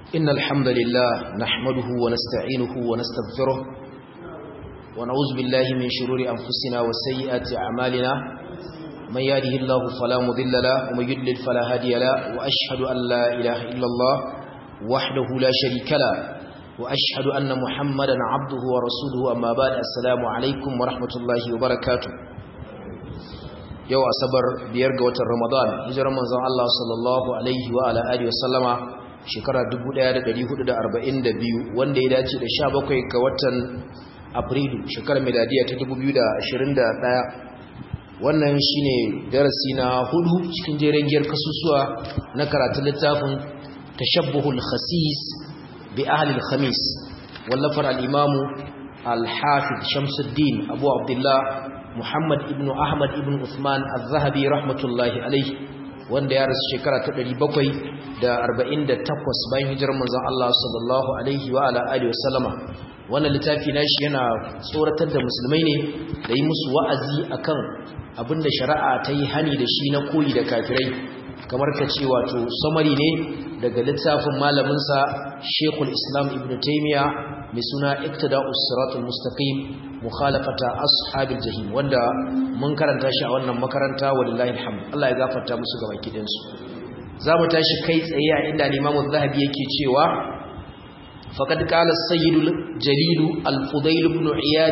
إن الحمد لله نحمده ونستعينه ونستغفره ونعوذ بالله من شرور أنفسنا وسيئات أعمالنا من يهده الله فلا مضل له ومن يضلل فلا هادي له وأشهد أن لا إله إلا الله وحده لا شريك له وأشهد أن محمدا عبده ورسوله أما بعد السلام عليكم ورحمة الله وبركاته yau asabar biyar ga watan ramadan hijirar manzon Allah sallallahu alaihi wa ala alihi wasallama shekara 1442 wanda ya dace da 17 ga watan afrilu shekarar miladiya ta 2021 wannan shine darasi na hudu cikin jerin giyar kasusuwa na karatun littafin tashabbuhul khasis bi ahli al-khamis wallafar al-imamu al-hafiz shamsuddin abu abdullah Muhammad ibn Ahmad ibn Uthman al-Zahabi rahmatullahi alaihi wanda ya rasu shekara ta 748 bayan hijirar manzon Allah sallallahu alaihi wa ala alihi wasallama wannan littafi nashi yana tsoratar da musulmai ne da yi musu wa'azi akan abinda shari'a ta yi hani da shi na koyi da kafirai kamar ka ce wato samari ne daga littafin malamin sa Sheikhul Islam Ibn Taymiyyah mai suna Iqtida'us Siratal Mustaqim mukhalafata ashabil jahim wanda mun karanta shi a wannan makaranta wallahi alhamd Allah ya gafarta musu gaba kidan su zamu tashi kai tsaye a inda Imam Az-Zahabi yake cewa faqad qala as-sayyidul jalil al-fudayl ibn iyad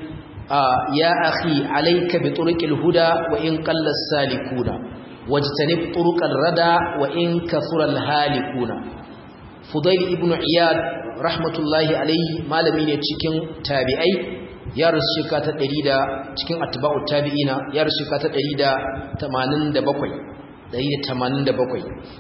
ya akhi alayka bi turuqil huda wa in qalla as-salikuna wajtanib turuqal rada wa in kathura al-halikuna fudayl ibn iyad rahmatullahi alayhi malami ne cikin tabi'ai ya rasu shika ta ɗari da cikin atba'u tabi'ina ya rasu shika ta ɗari da tamanin da bakwai ɗari da tamanin da bakwai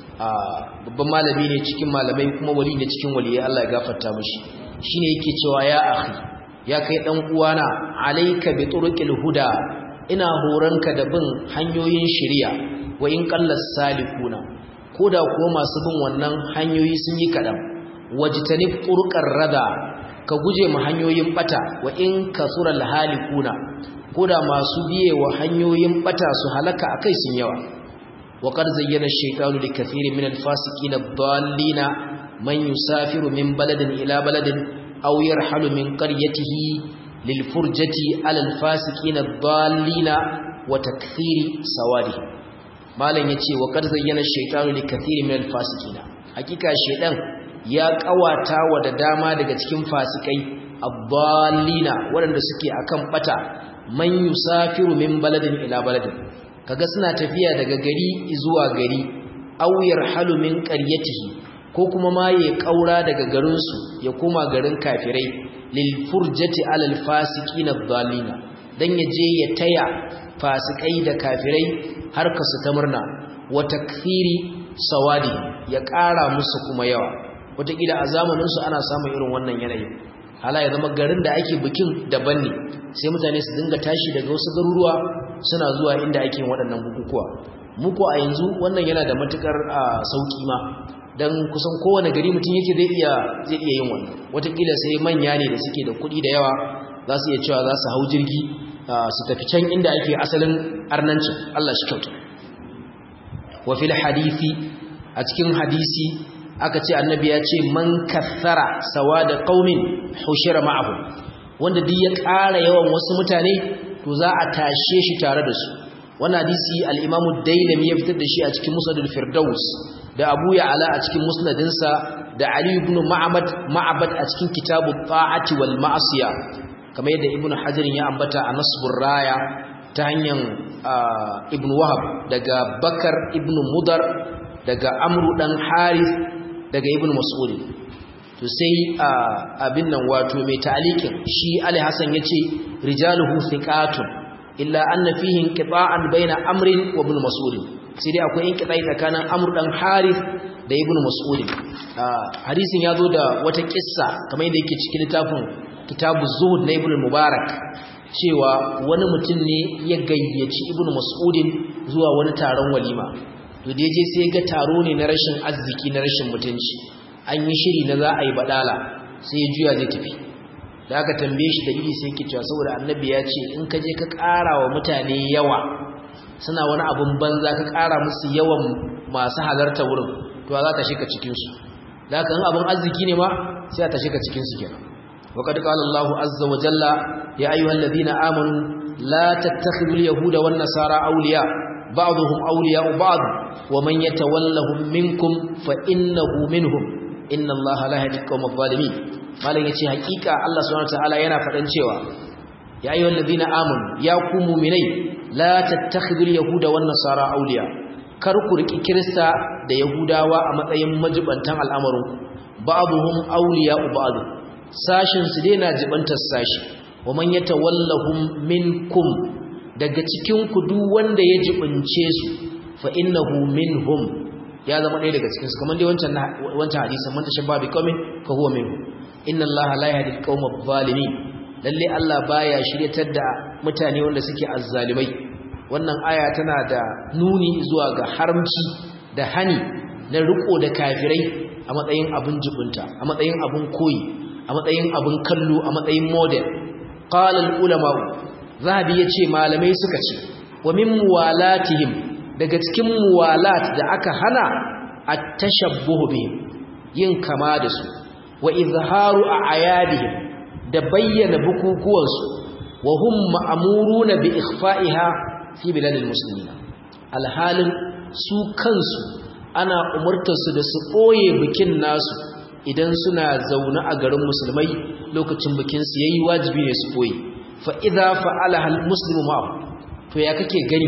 babban malami ne cikin malamai kuma wali ne cikin waliyai Allah ya gafarta mashi shi ne yake cewa ya akhi ya kai ɗan uwana alaika bi turuqil huda ina horonka da bin hanyoyin shari'a wa in qallas salikuna koda kuwa masu bin wannan hanyoyi sun yi kaɗan wajtanib turqar rada ka guje mu hanyoyin bata wa in kasural halikuna koda masu biye wa hanyoyin bata su halaka akai sun yawa wa qad zayyana ash-shaytanu likathirin min al-fasiqin ad-dallina man yusafiru min baladin ila baladin aw yarhalu min qaryatihi lil furjati ala al-fasiqin ad-dallina wa takthiri sawadi malan yace wa qad zayyana ash-shaytanu likathirin min al-fasiqina hakika shaytan ya kawata wa da dama daga cikin fasikai abdallina waɗanda suke akan bata man yusafiru min baladin ila baladin kaga suna tafiya daga gari zuwa gari aw yarhalu min qaryatihi ko kuma ma ya kaura daga garin su ya koma garin kafirai lil furjati alal fasiqina adallina dan yaje ya taya fasikai da kafirai har kasu ta murna wa takfiri sawadi ya ƙara musu kuma yawa wataƙila a zamaninsu ana samun irin wannan yanayin hala ya zama garin da ake bikin daban ne sai mutane su dinga tashi daga wasu garuruwa suna zuwa inda ake yin waɗannan bukukuwa muku a yanzu wannan yana da matukar sauƙi ma don kusan kowane gari mutum yake zai iya zai iya yin wannan wataƙila sai manya ne da suke da kuɗi da yawa za su iya cewa za su hau jirgi su tafi can inda ake asalin arnancin Allah shi kyauta wa fil hadisi a cikin hadisi aka ce annabi ya ce man kathara sawada qaumin hushira ma'ahu wanda duk ya ƙara yawan wasu mutane to za a tashe shi tare da su wannan hadisi al-Imam Dailami ya fitar da shi a cikin Musnad al-Firdaus da Abu Ya'la a cikin musnadinsa da Ali ibn Ma'bad Ma'bad a cikin Kitabu Ta'ati wal Ma'siya kamar yadda Ibn Hajar ya ambata a Nasbur Raya ta hanyar Ibn Wahab daga Bakar ibn Mudar daga Amru dan Harith daga ibn mas'ud to sai abin nan wato mai ta'alikin shi ali hasan yace rijaluhu thiqatun illa anna fihi inqita'an baina amrin wa ibn mas'ud sai dai akwai inqita'i tsakanin amr dan harith da ibn mas'ud hadisin yazo da wata kissa kamar yadda yake cikin littafin kitabu zuhud na ibn mubarak cewa wani mutum ne ya gayyaci ibn mas'udin zuwa wani taron walima to da je sai ga taro ne na rashin arziki na rashin mutunci an yi shiri na za a yi badala sai ya juya zai tafi da aka tambaye shi dalili sai ke cewa saboda annabi ya ce in ka je ka ƙara wa mutane yawa suna wani abun banza ka ƙara musu yawan masu halarta wurin to za ka shika cikinsu da kan abin arziki ne ma sai a tashi ka cikin su kenan wa qad qala Allahu azza wa jalla ya ayyuhalladhina amanu la tattakhidul yahuda wan nasara awliya ba'dhum awliya'u ba'd wa man yatawallahum minkum fa innahu minhum inna Allaha la yahdi al-qawma adh-dhalimin malan yace hakika Allah subhanahu wa ta'ala yana fadan cewa ya ayyuhal ladina amanu ya ku mu'minai la tattakhidul yahuda wan nasara awliya kar ku riki kirista da yahudawa a matsayin majibantan al'amarin ba'dhum awliya ba'd sashin su dai na jibantar sashi wa man yatawallahum minkum daga cikin ku duk wanda ya jibince su fa innahu minhum ya zama ɗaya daga cikin su kamar dai wancan wancan hadisin man tashabba bi qaumin fa huwa minhum inna allaha la yahdi al-qawma adh-dhalimin lalle Allah baya shiryatar da mutane wanda suke azzalimai wannan aya tana da nuni zuwa ga haramci da hani na riko da kafirai a matsayin abin jibunta a matsayin abin koyi a matsayin abin kallo a matsayin model qala al-ulama zahabi yace malamai suka ce wa min muwalatihim daga cikin muwalat da aka hana at-tashabbuh bihim yin kama da su wa izharu a'yadihim da bayyana bukukuwansu wa hum ma'muruna bi ikhfa'iha fi biladil muslimin alhalin su kansu ana umurtar su da su boye bikin nasu idan suna zaune a garin musulmai lokacin bikin su yayi wajibi ne su boye fa idza fa'alaha almuslimu ma'ahu to ya kake gani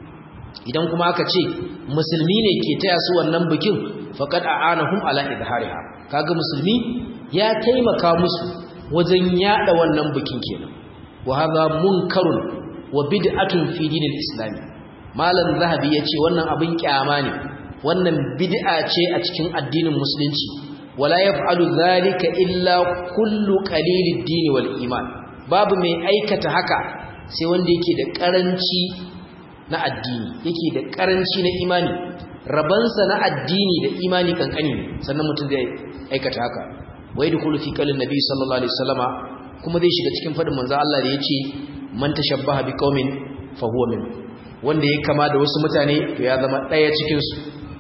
idan kuma aka ce musulmi ne ke taya su wannan bikin faqad a'anahum ala idhariha kaga musulmi ya taimaka musu wajen yada wannan bikin kenan wa hadha munkarun wa bid'atun fi dinil islam malam zahabi yace wannan abin kyama ne wannan bid'a ce a cikin addinin musulunci wala yaf'alu dhalika illa kullu qalilid din wal iman babu mai aikata haka sai wanda yake da karanci na addini yake da karanci na imani rabansa na addini da imani kankani sannan mutum zai aikata haka wa yadkhulu fi qalin nabi sallallahu alaihi wasallama kuma zai shiga cikin fadin manzo Allah da yace man tashabbaha bi qaumin fa huwa min wanda ya kama da wasu mutane to ya zama daya cikin su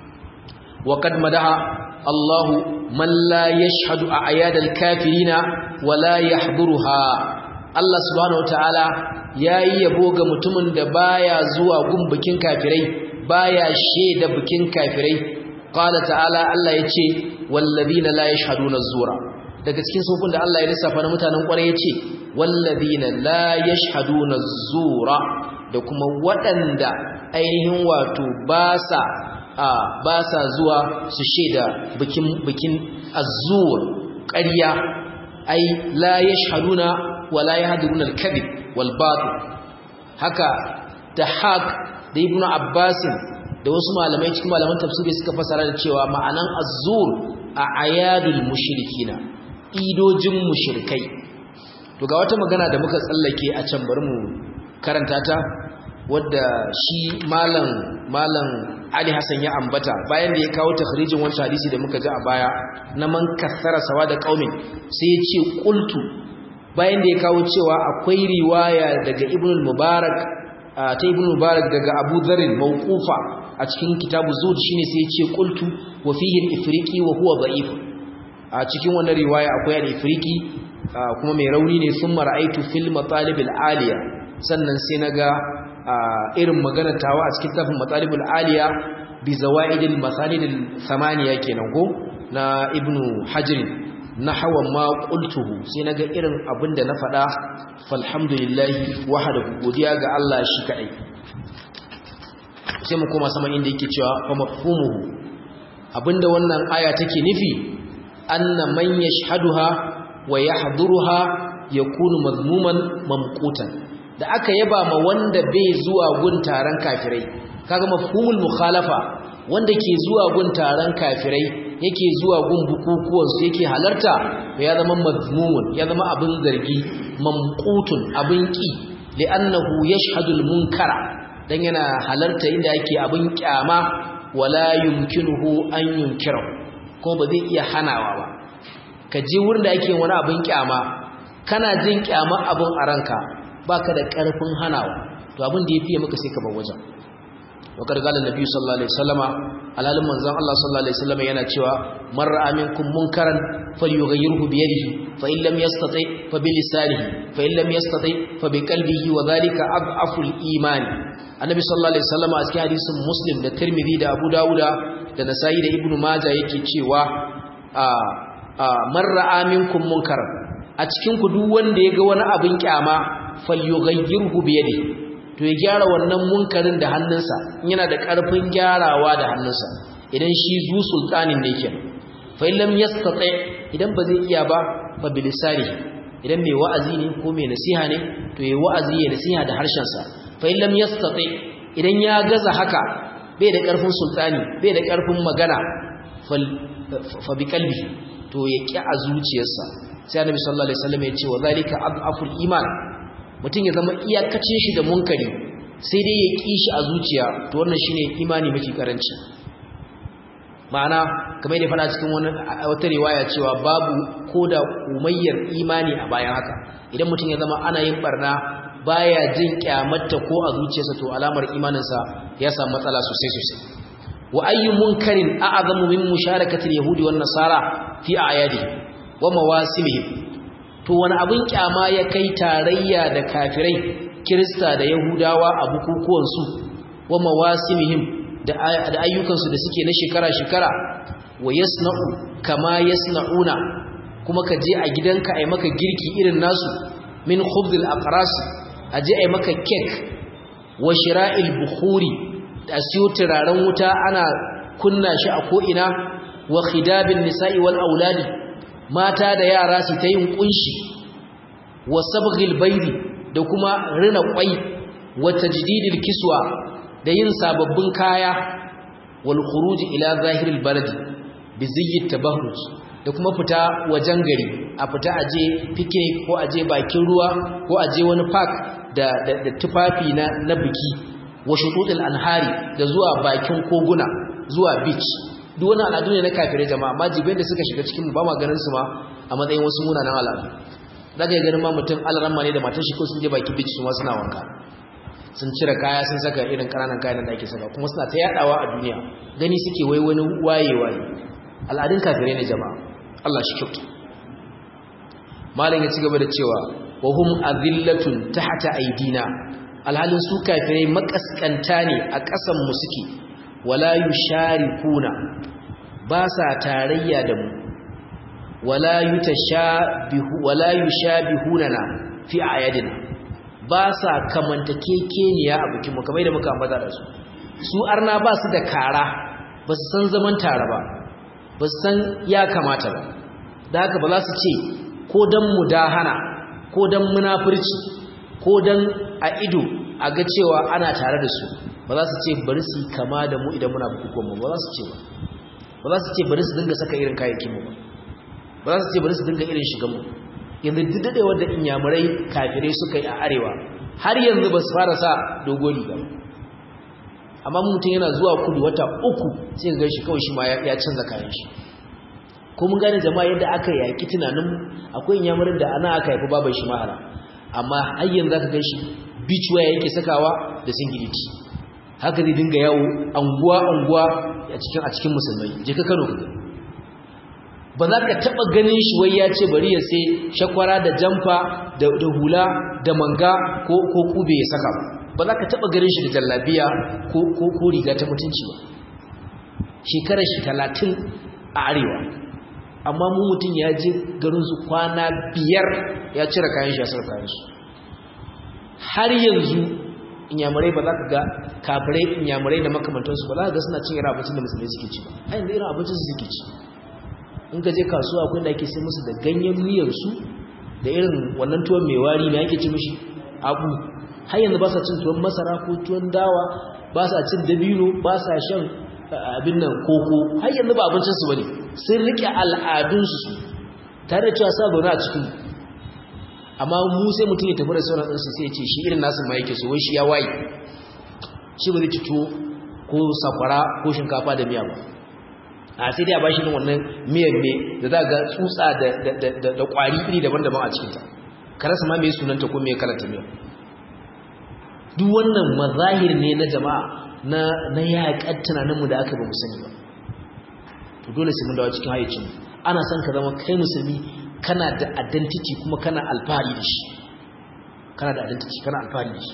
wa qad madaha Allah man la yashhadu a'yadal kafirina wa la yahduruha Allah subhanahu wataala yayi yabo ga mutumin da baya zuwa gun bikin kafirai baya sheda bikin kafirai qala ta'ala Allah yace wallazina la yashhaduna az-zura daga cikin sufin da Allah ya lissafa na mutanen kwarai yace wallazina la yashhaduna az-zura da kuma waɗanda ainihin wato ba sa ba sa zuwa su sheda bikin bikin az-zur ƙarya ai la yashhaduna wa la yahduruna al-kadhib wal batil haka da haq da ibnu abbasin da wasu malamai cikin malaman tafsiri suka fasara da cewa ma'anan az-zur a ayadul mushrikina idojin mushrikai to ga wata magana da muka tsallake a can bari mu karanta ta wadda shi malam malam Ali Hassan ya ambata bayan da ya kawo takhrijin wancan hadisi da muka ji a baya na man kassara sawa da qaumin sai ya ce qultu bayan da ya kawo cewa akwai riwaya daga Ibn al-Mubarak ta Ibn Mubarak daga Abu Dharr mawqufa a cikin kitabu Zuhd shine sai ya ce qultu wa fihi al-ifriqi wa huwa da'if a cikin wannan riwaya akwai al-ifriqi kuma mai rauni ne sun mara'aitu fil matalib al-aliya sannan sai naga irin maganar tawa a cikin tafin matalib al-aliya bi zawaid al-masalid al-thamaniya kenan ko na ibnu hajr nahwa ma qultuhu sai naga irin abinda na faɗa falhamdulillahi wahdahu godiya ga Allah shi kadai sai mu koma sama inda yake cewa fa mafhumuhu abinda wannan aya take nufi anna man yashhaduha wa yahduruha yakunu mazmuman mamqutan da aka yaba ma wanda bai zuwa gun taron kafirai kaga mafhumul mukhalafa wanda ke zuwa gun taron kafirai yake zuwa gun bukukuwan su yake halarta ya zama mazmumun ya zama abin zargi mamqutun abin ki li'annahu yashhadul munkara dan yana halarta inda yake abin kyama wala yumkinuhu an yunkira kuma ba zai iya hanawa ba ka je wurin da ake wani abin kyama kana jin kyama abin a ranka baka da karfin hanawa to abin da yafi maka sai ka bar wajen wa kargalan nabi sallallahu alaihi wasallama alalin manzon Allah sallallahu alaihi wasallam yana cewa man ra'a minkum munkaran falyughayyirhu bi yadihi fa in lam yastati fa bi lisanihi fa in lam yastati fa bi qalbihi wa dhalika adhafu al-iman annabi sallallahu alaihi wasallam a cikin hadisin muslim da tirmidhi da abu dauda da nasa'i da ibnu majah yake cewa a man ra'a minkum munkaran a cikin ku duk wanda ya ga wani abin kyama falyughayyirhu bi yadihi to ya gyara wannan munkarin da hannunsa yana da ƙarfin gyarawa da hannunsa idan shi zu sultanin ne kenan fa in lam yastati idan ba zai iya ba fa bilisani idan mai wa'azi ne ko mai nasiha ne to yayi wa'azi ya nasiha da harshen sa fa in lam yastati idan ya gaza haka bai da ƙarfin sultani bai da ƙarfin magana fa bi qalbi to ya ki a zuciyarsa sai annabi sallallahu alaihi wasallam ya ce wa zalika adaful iman mutum ya zama iyakacin shi da munkari sai dai ya ƙi shi a zuciya to wannan shine imani mafi karanci ma'ana kamar da fara cikin wani wata riwaya cewa babu koda umayyar imani a bayan haka idan mutum ya zama ana yin barna baya jin kyamatta ko a zuciyarsa to alamar imaninsa ya samu matsala sosai sosai wa ayyu munkarin a'zamu min musharakati al-yahudi wan nasara fi a'yadihim wa mawasimihim to wani abin kyama ya kai tarayya da kafirai kirista da yahudawa a bukukuwansu wa mawasimihim da ayyukansu da suke na shekara-shekara wa yasna'u kama yasna'una kuma ka je a gidanka ai maka girki irin nasu min khubzil aqras a je ai maka cake wa shira'il bukhuri da siyo turaren wuta ana kunna shi a ko'ina wa khidabin nisa'i wal auladi mata da yara su ta yin kunshi wa sabghil baydi da kuma rina kwai wa tajdidil kiswa da yin sababbin kaya wal khuruj ila zahiril balad bi ziyyi tabahruj da kuma fita wajen gari a fita aje picnic ko aje bakin ruwa ko aje wani park da da, tufafi na na biki wa shututul anhari da zuwa bakin koguna zuwa beach duk wani al'adu ne na kafirai jama'a amma jibin da suka shiga cikin ba ma ganin su ma a matsayin wasu munanan al'adu daga ya ganin ma mutum alaramma ne da matan shi ko sun je baki beach su ma suna wanka sun cire kaya sun saka irin ƙananan kayan da ake saka kuma suna ta yadawa a duniya gani suke wai wani wayewa ne al'adun kafirai ne jama'a Allah shi kyautu malam ya ci gaba da cewa wa hum azillatun tahta aidina alhalin su kafirai makaskanta ne a ƙasan mu suke wala yusharikuna ba sa tarayya da mu wala yutashabihu wala yushabihunana fi ayadina ba sa kamantakekeniya a bikin mu kamar da muka ambata da su su arna ba su da kara ba su san zaman tare ba ba su san ya kamata ba da haka ba za su ce ko dan mudahana ko dan munafurci ko dan a ido a ga cewa ana tare da su ba za su ce bari su kama da mu idan muna bukukuwan mu ba za su ce ba ba za su ce bari su dinga saka irin kayayyakin mu ba ba za su ce bari su dinga irin shigan mu yanzu duk dadewar da inyamurai kafirai suka yi a arewa har yanzu ba su fara sa dogon riga amma mutum yana zuwa kudu wata uku sai ga shi kawai shi ma ya canza kayan shi ko mun gane jama'a yadda aka yaki tunanin akwai inyamurin da ana aka haifi baban shi mahara amma har yanzu aka gan shi beach wear yake sakawa da singiliti haka zai dinga yawo anguwa anguwa a cikin a cikin musulmai je ka Kano kaga ba za ka taba ganin shi wai ya ce bari ya sai shakwara da jamfa da hula da manga ko ko kube ya saka ba za ka taba ganin shi da jallabiya ko ko ko riga ta mutunci ba shekarar shi 30 a arewa amma mu mutun ya je garin su kwana biyar ya cire kayan shi ya saka kayan su har yanzu inyamurai ba za ka ga kafirai inyamurai da makamantansu ba za ka ga suna cin irin abincin da musulmai suke ci ba a yanzu irin abincin su suke ci in ka je kasuwa akwai da ake sai musu da ganyen miyarsu da irin wannan tuwon mai wari mai ake ci mishi abu har yanzu ba sa cin tuwon masara ko tuwon dawa ba sa cin dabino ba sa shan abin nan koko har yanzu ba abincinsu ba ne sun riƙe al'adunsu tare da cewa sa zaune a cikin amma mu sai mutum ya tafi da sauran ɗansu sai ya ce shi irin nasu ma yake so wai shi ya waye shi ba zai ci tuwo ko sakwara ko shinkafa da miya ba a sai dai a bashi din wannan miyar ne da za ga tsutsa da kwari iri daban-daban a cikinta ka rasa ma mai sunanta ko mai kalanta miyar duk wannan mazahir ne na jama'a na na yaƙar tunaninmu da aka ba mu sani ba to dole sai mun dawo cikin hayyacin ana son ka zama kai musulmi kana da identity kuma kana alfahari da shi kana da identity kana alfahari da shi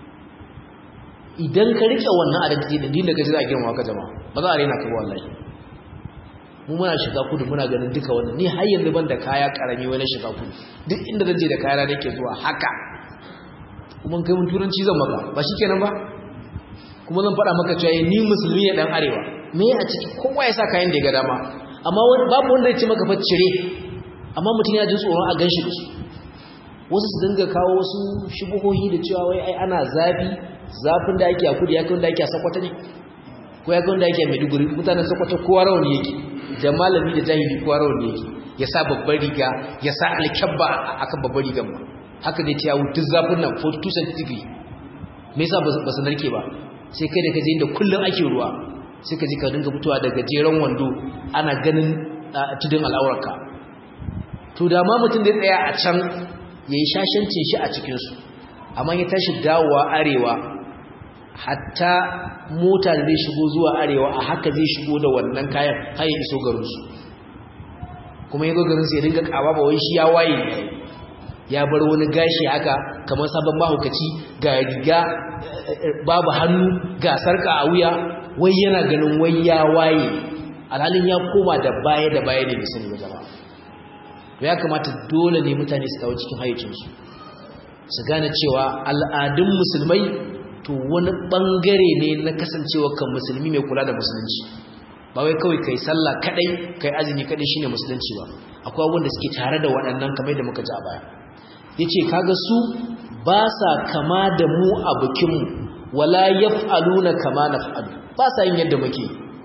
idan ka rike wannan identity da dinda ka ji za a girma ka jama'a ba za a rena ka wallahi mu muna shiga kudu muna ganin duka wannan ni har yanzu ban da kaya karami wani shiga kudu duk inda zan je da kaya nake zuwa haka kuma kai mun turanci zan maka ba shikenan ba kuma zan faɗa maka cewa ni musulmi ne dan arewa me a ciki kowa ya sa kayan da ya ga dama amma babu wanda ya ce maka fa cire amma mutum ya ji tsoron a ganshi da su wasu su dinga kawo wasu shubuhohi da cewa wai ai ana zafi zafin da ake a kudu ya kai wanda ake a sakwata ne ko ya kai wanda ake a maiduguri mutanen sakwata kowa rawani yake da malami da jahili kowa rawani yake ya sa babbar riga ya sa alkyabba a kan babbar rigan ma haka zai ce ya wuce zafin nan 42 centigrade me yasa ba su narke ba sai kai da kaje inda kullum ake ruwa sai ka ji ka dinga fitowa da gajeren wando ana ganin tudun al'aurarka to da ma mutum da tsaya a can yayi shashancin shi a cikin su amma ya tashi dawowa arewa hatta mota da zai shigo zuwa arewa a haka zai shigo da wannan kayan har ya iso garin su kuma ya zo garin su ya dinga kawa ba wai shi ya waye ne ya bar wani gashi haka kamar sabon mahaukaci ga riga babu hannu ga sarka a wuya wai yana ganin wai ya waye alhalin ya koma da baya da baya ne da sani ba jama'a ya kamata dole ne mutane su kawo cikin hayyacinsu su gane cewa al'adun musulmai to wani bangare ne na kasancewa kan musulmi mai kula da musulunci ba wai kawai kai sallah kadai kai azumi kadai shine musulunci ba akwai abubuwan da suke tare da waɗannan kamar da muka ji a baya yace kaga su ba sa kama da mu a bikinmu wala yaf'aluna kama naf'alu ba sa yin yadda muke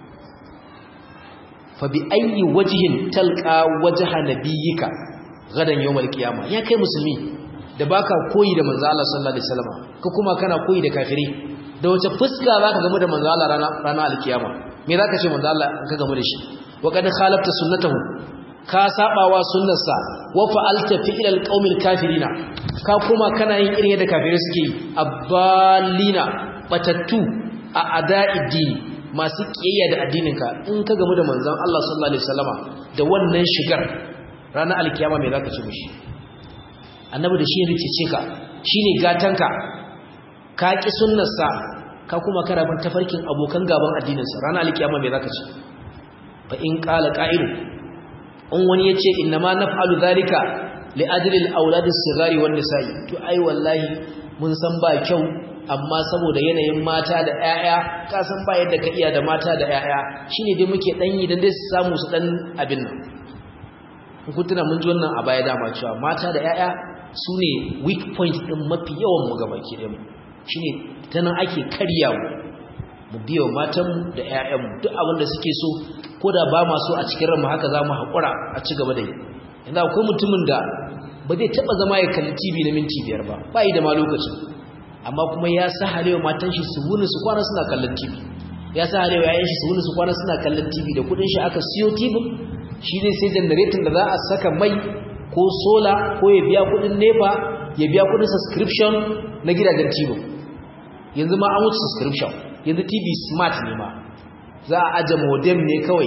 fa bi ayyi wajhin talqa wajha nabiyyika gadan yawmal qiyama ya kai musulmi da baka koyi da manzo Allah sallallahu alaihi wasallam ka kuma kana koyi da kafiri da wace fuska zaka gamu da manzo Allah rana rana alkiyama me zaka ce manzo Allah in ka gamu da shi wa kad khalafta sunnatahu ka sabawa sunnarsa wa fa'alta fi'lal qaumil kafirina ka kuma kana yin irin yadda kafirai suke yi abbalina batattu a ada'id masu kiyaya da addininka in ka gamu da manzon Allah sallallahu alaihi wasallama da wannan shigar ranar alkiyama me zaka ce mishi annabi da shi ya rikice ka shine gatanka ka ki sunnarsa ka kuma karabin tafarkin abokan gaban addininsa ranar alkiyama me zaka ce fa in qala qa'ilu in wani yace inna ma naf'alu dhalika li ajli al-awlad as-sighari wan nisa'i to ai wallahi mun san ba kyau amma saboda yanayin mata da ƴaƴa ka san ba yadda ka iya da mata da ƴaƴa shine dai muke dan yi dan dai su samu su dan abin nan kun tuna mun ji wannan a baya dama cewa mata da ƴaƴa sune weak point din mafi yawan mu gabaki da mu shine ta nan ake karyawa mu biyo matanmu da ƴaƴanmu duk abin da suke so ko da ba ma so a cikin ranmu haka za mu haƙura a ci gaba da yi yanzu akwai mutumin da ba zai taɓa zama ya kalli tv na minti biyar ba ba yi da ma lokacin amma kuma ya sa halewa matan shi su wuni su kwana suna kallon tv ya sa halewa yayan shi su wuni su kwana suna kallon tv da kuɗin shi aka siyo tv shi ne sai janareton da za a saka mai ko sola ko ya biya kuɗin nepa ya biya kuɗin subscription na gidajen tv yanzu ma an wuce subscription yanzu tv smart ne ma za a aje modem ne kawai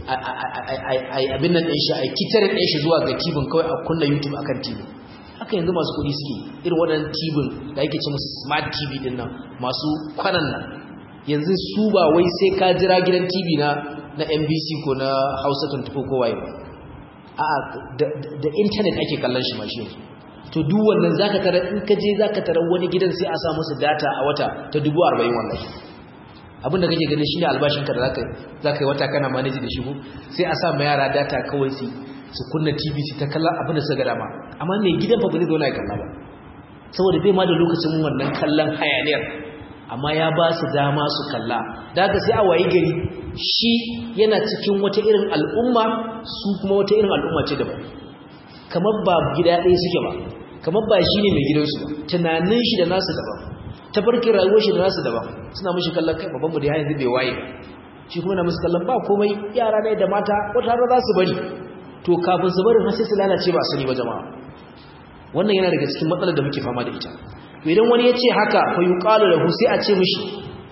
abin nan ɗin shi a kitarin ɗin shi zuwa ga tibin kawai a kunna youtube akan tv haka yanzu masu kuɗi suke irin waɗannan tibin da ake ce musu smart tv ɗin nan masu kwanan nan yanzu su ba wai sai ka jira gidan tv na na nbc ko na hausa 24 ko waye ba a'a da intanet ake kallon shi mashi yanzu to duk wannan zaka tarar in ka je zaka tarar wani gidan sai a sa musu data a wata ta 40 wallahi abinda kake ganin shine albashinka da zaka zaka yi wata kana manage da shi ko sai a sa ma yara data kawai su su kunna TV su ta kallon abin da suka dama amma ne gidan fa ba zai zo na kalla ba saboda bai ma da lokacin wannan kallon hayaniyar amma ya ba su dama su kalla da haka sai a wayi gari shi yana cikin wata irin al'umma su kuma wata irin al'umma ce daban kamar ba gida ɗaya suke ba kamar ba shi ne mai gidansu ba tunanin shi da nasu daban tafarkin rayuwar shi da nasu daban suna mashi kallon kai babban mu da yanzu bai waye shi kuma na musu kallon ba komai yara ne da mata wata har za su bari to kafin su bari har sai su lalace ba sani ba jama'a wannan yana daga cikin matsalar da muke fama da ita to idan wani ya ce haka fa yuqalu lahu sai a ce mishi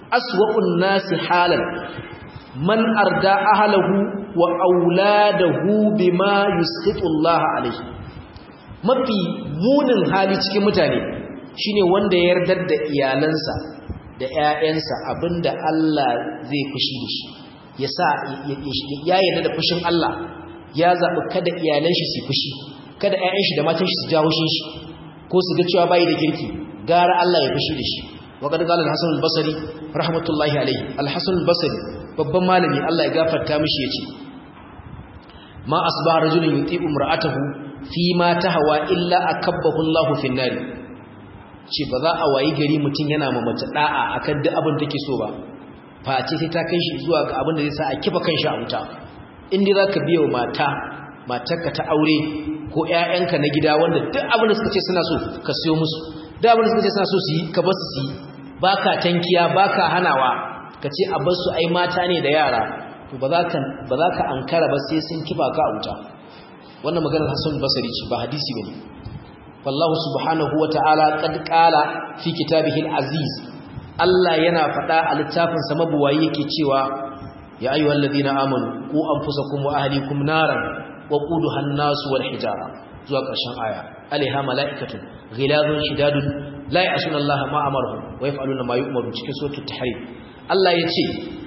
aswa'un nasi halan man arda ahlahu wa auladahu bima yusqitu Allah alayhi mafi munin hali cikin mutane shine wanda ya yardar da iyalansa da ƴaƴansa abinda Allah zai fushi da shi yasa ya yarda da fushin Allah ya zabi kada iyalan shi su fushi kada ƴaƴan shi da matan shi su jawo shi ko su ga cewa bai da kirki gara Allah ya fushi da shi wa qad qala al-hasan al-basri rahmatullahi alayhi al-hasan al-basri babban malami Allah ya gafarta mishi yace ma asbaha rajulun yuti'u imra'atahu fi ma tahwa illa akabbahu Allahu fi an-nar ce ba za a wayi gari mutun yana ma mace da'a akan duk abin da take so ba face sai ta kai shi zuwa ga abin da zai sa a kifa kanshi a wuta in dai zaka biya wa mata matarka ta aure ko ƴaƴanka na gida wanda duk abin da suka ce suna so ka siyo musu duk abin da suka ce suna so su yi ka bar su su yi baka tankiya baka hanawa ka ce a bar su ai mata ne da yara to ba za ka ba za ka ankara ba sai sun kifa ka a wuta wannan maganar Hassan Basri ce ba hadisi bane wallahu subhanahu wataala qad qala fi kitabihi al-aziz Allah yana faɗa a littafin sa mabuwayi yake cewa ya ayyuhal ladina amanu qu anfusakum wa ahlikum naran wa quduha an-nas wal hijara zuwa ƙarshen aya alaiha mala'ikatun ghilazun shidadun la ya'suna Allah ma amaruhum wa yaf'aluna ma yu'maru cikin suratul tahrim Allah yace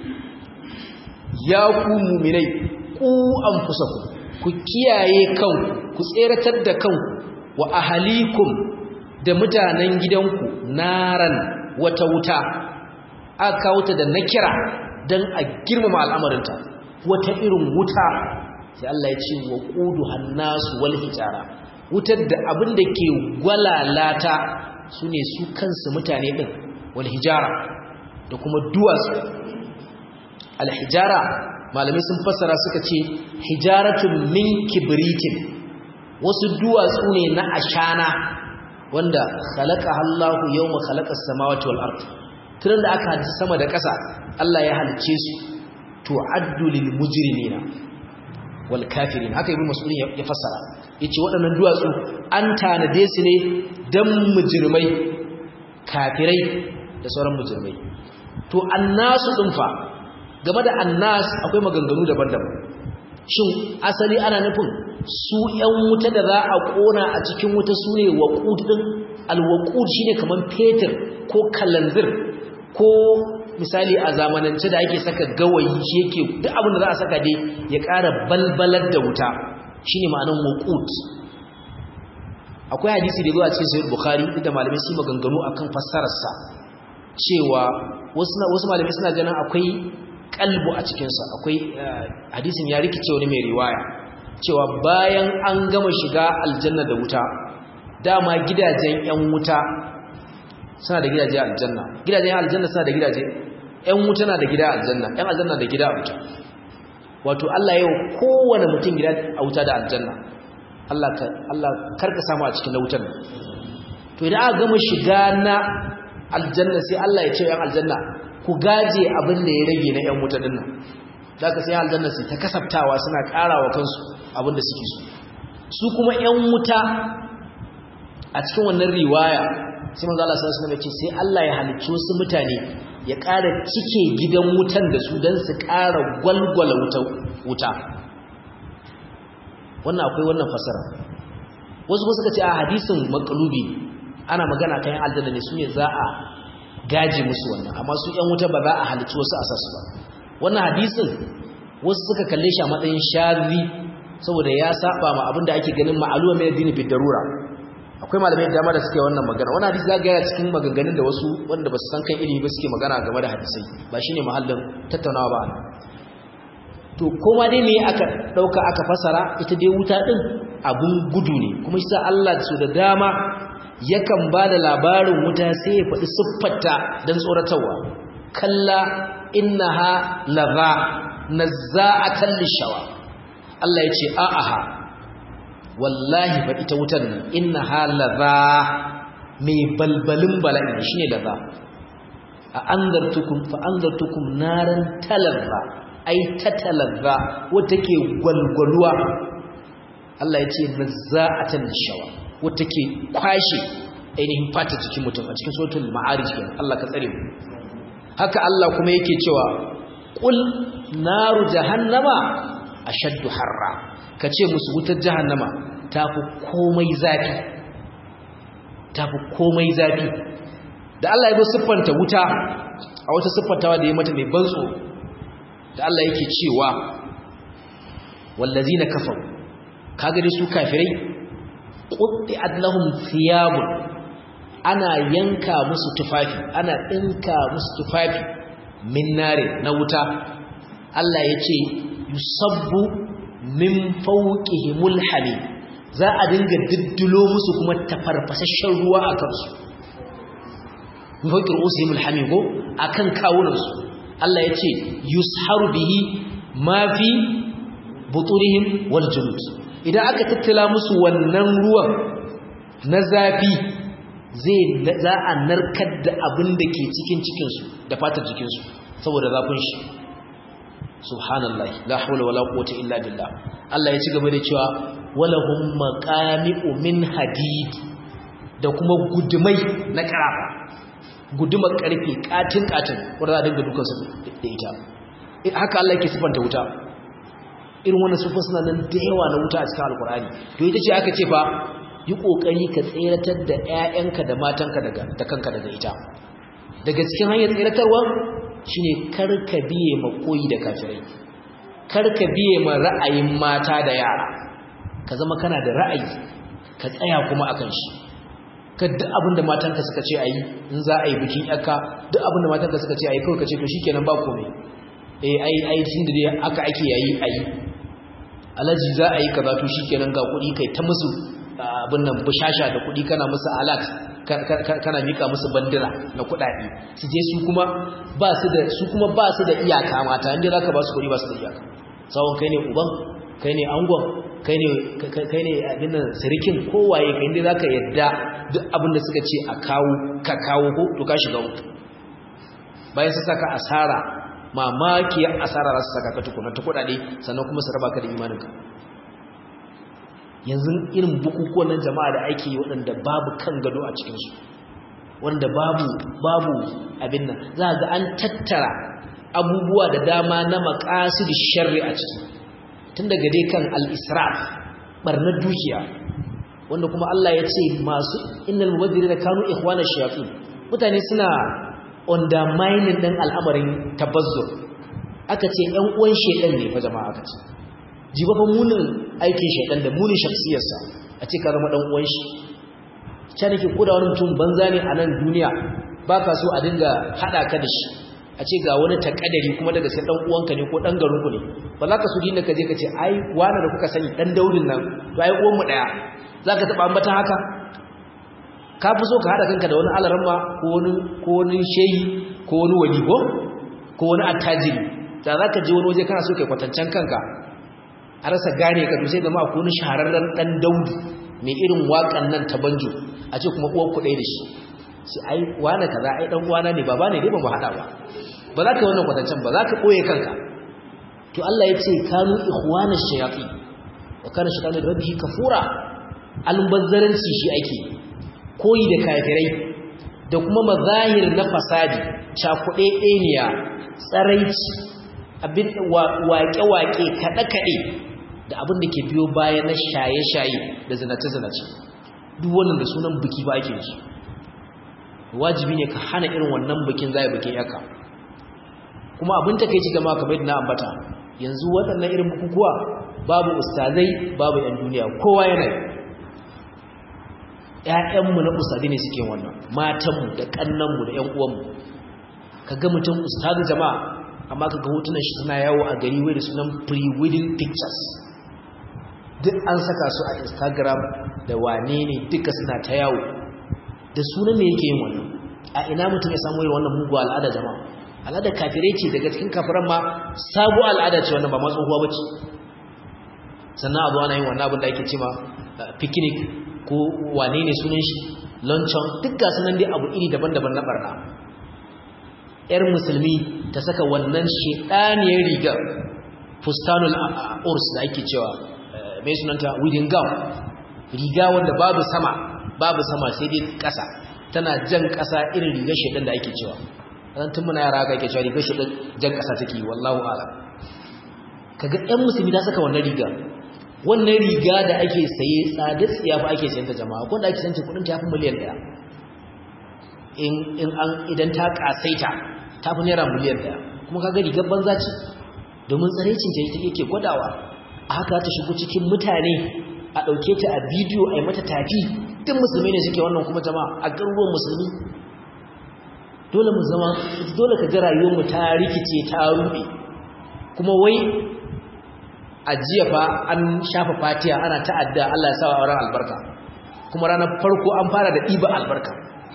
ya ku mu'minai ku anfusakum ku kiyaye kanku ku tseratar da kanku wa ahalikum da mutanen gidanku naran wata wuta aka kawo ta da nakira dan a girmama al'amarinta wata irin wuta sai Allah ya ce wa qudu hannasu wal hijara wutar da abin da ke gwalalata sune su kansu mutane din wal hijara da kuma duwatsu al hijara malamai sun fassara suka ce hijaratun min kibritin wasu duwatsu ne na ashana wanda khalaqa Allahu yawma khalaqa as-samawati wal ard tun da aka halitta sama da ƙasa Allah ya halice su tu'addu lil mujrimina wal kafirin haka ibnu mas'ud ya fassara yace waɗannan duwatsu an tanade su ne dan mujrimai kafirai da sauran mujrimai to annasu din fa game da annas akwai maganganu daban-daban shin asali ana nufin su ƴan wuta da za a kona a cikin wuta sune waqud din alwaqud shine kaman fetur ko kalanzir ko misali a zamanance da ake saka gawayi shi yake duk abin da za a saka dai ya ƙara balbalar da wuta shine ma'anar waqud akwai hadisi da zuwa cikin sahih bukhari da malamai su maganganu akan fassarar sa cewa wasu wasu malamai suna ganin akwai kalbu a cikin sa akwai hadisin ya rikice wani mai riwaya cewa bayan an gama shiga aljanna da wuta dama gidajen yan wuta suna da gidaje a aljanna gidajen aljanna suna da gidaje ƴan wuta na da gida a aljanna ƴan aljanna da gida a wuta wato Allah yau kowane mutum gida a wuta da aljanna Allah ka Allah karka samu a cikin wutar to idan aka gama shiga na aljanna sai Allah ya ce ƴan aljanna ku gaje abin da ya rage na ƴan wuta din nan zaka sai aljanna sai ta kasaftawa suna karawa kansu abin da suke so su kuma ƴan wuta a cikin wannan riwaya sai manzo Allah sallallahu alaihi wasallam ya ce sai Allah ya halicci wasu mutane ya ƙara cike gidan wutan da su dan su ƙara gwalgwala wuta wannan akwai wannan fasara wasu kuma suka ce a hadisin maqlubi ana magana kan aljanna ne sune za a gaji musu wannan amma su ƴan wuta ba za a halicci wasu asasu ba wannan hadisin wasu suka kalle shi a matsayin shazi saboda ya saba ma abinda ake ganin ma'aluma mai addini bi darura akwai malamai da dama da suke wannan magana wannan hadisi zaka ga cikin maganganun da wasu wanda basu san kan ilimi ba suke magana game da hadisai ba shine mahallin tattaunawa ba to kuma dai me aka dauka aka fasara ita dai wuta din abun gudu ne kuma shi sa Allah su da dama yakan ba da labarin wuta sai ya faɗi siffarta don tsoratarwa kalla innaha laza nazza'atan lishawa Allah ya ce a'aha wallahi fa ita wutan nan inna halaza mai balbalin bala'i shine laza a anzartukum fa anzartukum naran talazza ai tatalazza wata ke gwalgwaluwa Allah ya ce nazza'atan lishawa wata ke kwashe ainihin fata cikin mutum a cikin suratul ma'arij kenan Allah ka tsare mu haka Allah kuma yake cewa qul naru jahannama ashaddu harra kace musu wutar jahannama tafi komai zafi tafi komai zafi da Allah ya bi siffanta wuta a wata siffantawa da ya mata mai banso da Allah yake cewa wallazina kafaru kaga dai su kafirai qutti'at lahum thiyabun ana yanka musu tufafi ana dinka musu tufafi min nare na wuta Allah yace yusabbu min fawqihimul hamim za a dinga diddulo musu kuma tafarfasashen ruwa a kansu min fawqi ru'usihimul hamim ko akan kawunansu Allah yace yusharu bihi ma fi buturihim wal julud idan aka tattala musu wannan ruwan na zafi zai za a narkar da abin da ke cikin cikinsu da fatar jikinsu saboda zafin shi subhanallahi la hawla wala quwwata illa billah Allah ya ci gaba da cewa walahum maqami'u min hadid da kuma gudumai na karafa gudumar karfe katin katin wanda za a dinga dukansu da ita haka Allah yake sifanta wuta irin wannan sufin suna nan da yawa na wuta a cikin alkur'ani to ita ce aka ce fa yi kokari ka tseratar da 'ya'yanka da matanka daga da kanka daga ita daga cikin hanyar tseratarwa shine karka biye ma koyi da kafirai karka biye ma ra'ayin mata da yara ka zama kana da ra'ayi ka tsaya kuma akan shi ka duk abin da matanka suka ce ayi in za a yi bikin yakka duk abin da matanka suka ce ayi kawai ka ce to shikenan ba komai eh ai ai tun da dai aka ake yayi ayi alaji za a yi kaza to shikenan ga kuɗi kai ta musu abin nan bushasha da kuɗi kana musu alat kana mika musu bandira na kuɗaɗe su je su kuma ba su da su kuma ba su da iyaka mata inda zaka ba su kuɗi ba su da iyaka sawon kai ne uban kai ne angon kai ne kai ne abin nan sirikin kowaye kai inda zaka yadda duk abin da suka ce a kawo ka kawo ko to ka shiga wuta bayan su saka asara mamakiyar asara za su saka ka tukuna ta kudade sannan kuma su raba ka da imaninka yanzu irin bukukuwan nan jama'a da ake yi waɗanda babu kan gado a cikinsu wanda babu babu abin nan za ga an tattara abubuwa da dama na maqasid sharri a ciki tun daga dai kan al-israf barnar dukiya wanda kuma Allah ya ce masu innal mubadirina kanu ikhwana shayatin mutane suna undermining ɗin al'amarin tabazzur aka ce ‘yan uwan shaidan ne fa jama'a aka ce jiba fa munin aikin shaidan da munin shafsiyarsa a ce ka zama ɗan uwan shi can nake koda wani mutum banza ne a nan duniya ba ka so a dinga haɗa ka da shi a ce ga wani takadari kuma daga sai ɗan uwanka ne ko ɗan garinku ne ba za ka so dinda ka je ka ce ai wani da kuka sani ɗan daudin nan to ai uwanmu ɗaya za ka taɓa ambatan haka ka fi so ka haɗa kanka da wani alaramma ko wani shehi ko wani waligo ko wani attajiri da za ka je wani waje kana so kai kwatancen kanka a rasa gane ka sai zama ko wani shahararren ɗan daudu mai irin waƙan nan ta banjo a ce kuma uwar kuɗai da shi sai ai wane kaza ai ɗan uwana ne baba ne dai ba mu haɗa ba ba za ka wannan kwatancen ba za ka ɓoye kanka to Allah ya ce kanu ikhwana shayatin wa kana shaytanu rabbihi kafura almubazzaranci shi ake koyi da kafirai da kuma mazahir na fasadi cakuɗe ɗaniya tsaraici abin waƙe-waƙe kaɗe-kaɗe da abin da ke biyo baya na shaye-shaye da zinace-zinace duk wannan da sunan biki ba ake su wajibi ne ka hana irin wannan bikin zai bikin yaka kuma abin ta kai ci gama kamar yadda na ambata yanzu waɗannan irin bukukuwa babu ustazai babu 'yan duniya kowa yana yi ‘ya'yanmu na ustadi ne suke wannan matanmu da ƙannanmu da ‘yan uwanmu ka ga mutum ustadi jama'a amma ka ga hotunan shi suna yawo a gari wai da sunan pre-wedding pictures duk an saka su a instagram da wane ne duka suna ta yawo da sunan ne yake yin wannan a ina mutum ya samu irin wannan mugu al'ada jama'a al'ada kafirai ce daga cikin kafiran ma sabu al'ada ce wannan ba ma tsohuwa ba ce sannan abu ana yin wannan abin da ake ce ma picnic ko wane ne sunan shi luncheon duk ga sunan dai abu iri daban-daban na barna yar musulmi ta saka wannan shedaniyar rigar fustanul urs da ake cewa mai sunanta wedding gown riga wanda babu sama babu sama sai dai ƙasa tana jan ƙasa irin rigar shedan da ake cewa dan tun muna yara ga ke cewa rigar shi jan kasa take wallahu a'lam kaga ɗan musulmi ta saka wannan riga wannan riga da ake saye tsada tsiya fa ake sayanta jama'a ko da ake sayanta kudin ta fi miliyan ɗaya in in an idan ta kasaita ta fi naira miliyan ɗaya kuma kaga rigar banza ce domin tsarecin ta yake gwadawa a haka ta shigo cikin mutane a ɗauke ta a bidiyo a yi mata tafi duk musulmi ne suke wannan kuma jama'a a garuruwan musulmi dole mu zama dole ka ga rayuwarmu ta rikice ta ruɗe kuma wai a jiya fa an shafa fatiya ana ta'adda Allah ya sa wa auren albarka kuma ranar farko an fara da ɗiba albarka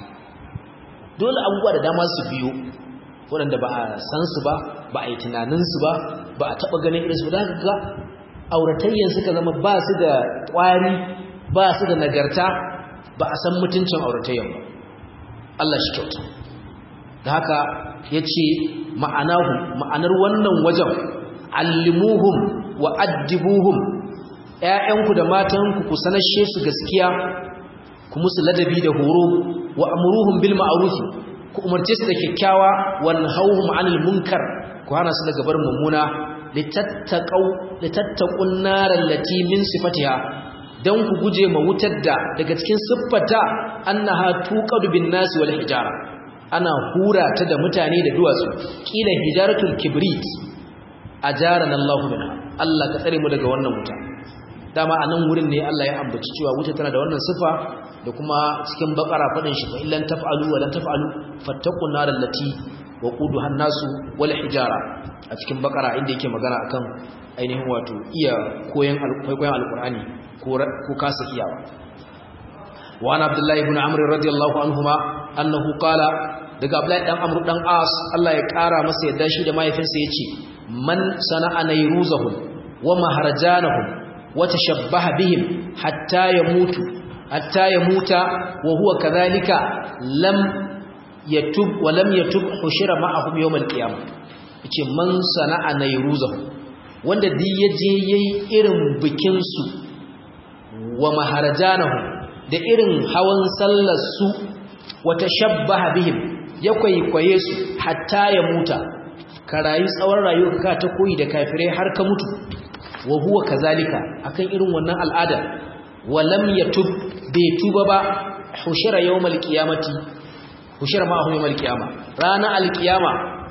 dole abubuwa da dama su biyo waɗanda ba a san su ba ba a yi tunaninsu ba ba a taɓa ganin irinsu da ga auratayyan suka zama ba su da ƙwari ba su da nagarta ba a san mutuncin auratayyan ba Allah shi kyauta da haka ya ce ma'anahu ma'anar wannan wajen allimuhum wa addibuhum ‘ya'yanku da matanku ku sanashe su gaskiya ku musu ladabi da horo wa amuruhum bil ma'arufi ku umarce su da kyakkyawa wan hauhum anil munkar ku hana su daga bar mummuna litattaqun naral lati min sifatiha dan ku guje ma wutar da daga cikin siffata annaha tuqadu bin nas wal hijara ana hura ta da mutane da duwatsu kila hijaratul kibrit ajaran Allah minha Allah ka tsare mu daga wannan wuta dama anan wurin ne Allah ya ambaci cewa wuta tana da wannan sifa da kuma cikin bakara fadin shi fa illan taf'alu wa lan taf'alu fattaqun nar allati waquduha an-nasu wal hijara a cikin bakara inda yake magana akan ainihin wato iya koyan koyan alqur'ani ko ko kasa iyawa wa ana abdullahi ibn amr radiyallahu anhuma annahu qala daga abdullahi dan amr dan as Allah ya kara masa yadda shi da mahaifinsa yace man sana'a nayruzahum wa maharajanahum wa tashabbaha bihim hatta yamutu hatta yamuta wa huwa kadhalika lam yatub wa lam yatub hushira ma'ahum yawm al-qiyamah yace man sana'a nayruzahum wanda duk yaje yayi irin bikin su wa maharajanahum da irin hawan sallar su wa tashabbaha bihim ya kwaikwaye su hatta ya muta ka rayu tsawon rayuwa ka ta koyi da kafirai har ka mutu wa huwa kazalika akan irin wannan al'ada wa lam yatub bai tuba ba hushira yawmal qiyamati hushira ma yawmal qiyama rana alqiyama